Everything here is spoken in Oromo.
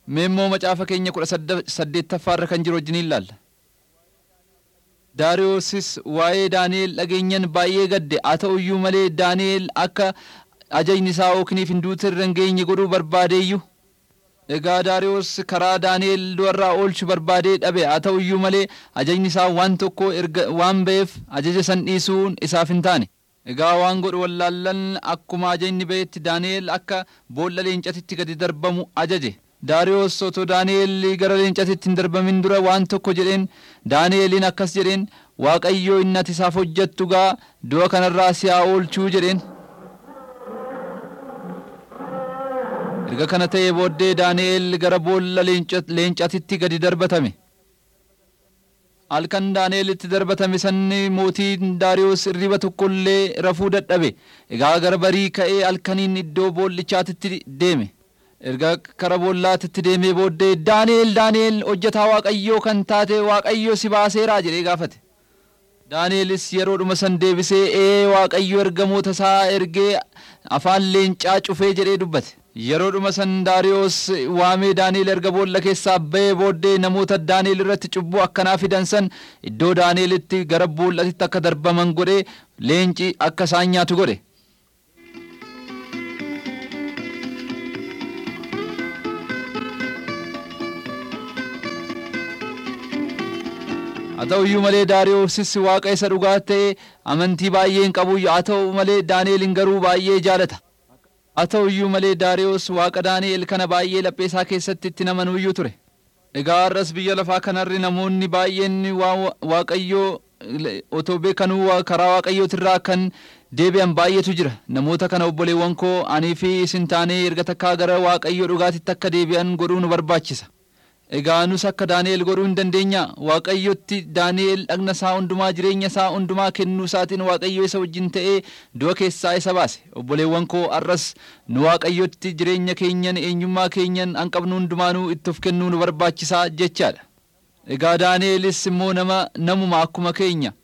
Mee immoo macaafa keenya kudha saddeettaffaarra kan jiru wajjin ilaalla. Daariyoosis waa'ee Daani'el dhageenyan baay'ee gadde haa ta'u iyyuu malee Daani'el akka ajajni isaa ookniif hin duute irra hin geenye godhuu barbaadeeyyuu. Egaa Daariyoos karaa Daani'el du'arraa oolchu barbaadee dhabe haa ta'u iyyuu malee ajajni isaa waan tokko erga waan ba'eef ajaja san dhiisuun isaaf hin taane. Egaa waan godhu wallaallan akkuma ajajni ba'etti Daani'el akka boolla leencatitti gadi darbamu ajaje. Daariyoos otoo Daani'el gara leencatitti hin darbamin dura waan tokko jedheen Daani'eliin akkas jedheen Waaqayyoo inni ati isaaf hojjettu gaa du'a kanarraa si haa oolchuu jedheen. Erga kana ta'ee booddee Daani'el gara boolla leencatitti gadi darbatame. Halkan Daani'elitti darbatame sanni mootiin Daariyoos irriba tokkollee rafuu dadhabe. Egaa gara barii ka'ee halkaniin iddoo boollichaatitti deeme. Erga kara boollaatitti deemee booddee Daani'el Daani'el hojjetaa Waaqayyoo kan taate Waaqayyoo si baaseeraa jedhee gaafate. Daani'elis yeroodhuma san deebisee ee Waaqayyo ergamoota isaa ergee afaan leencaa cufee jedhee dubbate. Yeroodhuma san Daariyoos waamee Daani'el erga boolla keessaa ba'ee booddee namoota Daani'el irratti cubbuu akkanaa fidan san iddoo Daani'elitti gara boollatitti akka darbaman godhee leenci akka isaan nyaatu godhe. haa ta'u iyyuu malee Daariyoosis waaqa isa dhugaa ta'e amantii baay'ee hin qabu haa ta'u malee Daani'elin garuu baay'ee jaalata. Haa ta'u iyyuu malee Daariyoos waaqa Daani'el kana baay'ee laphee isaa keessatti itti namanuu iyyuu ture. Egaa har'as biyya lafaa kanarri namoonni baay'een waaqayyoo otoo beekanuu karaa waaqayyootirraa kan deebi'an baay'eetu jira. Namoota kana obboleewwan koo anii fi isin taanee erga takkaa gara waaqayyoo dhugaatitti akka deebi'an godhuu nu barbaachisa. Egaa nus akka Daani'el godhuu hin dandeenya Waaqayyotti Daani'el dhagna isaa hundumaa jireenya isaa hundumaa kennuu isaatiin Waaqayyo isa wajjin ta'ee du'a keessaa isa baase obboleewwan koo arras nu Waaqayyotti jireenya keenyan eenyummaa keenyan hanqabnu hundumaanuu itti of kennuu nu barbaachisaa jechaadha. Egaa Daani'elis immoo nama namuma akkuma keenya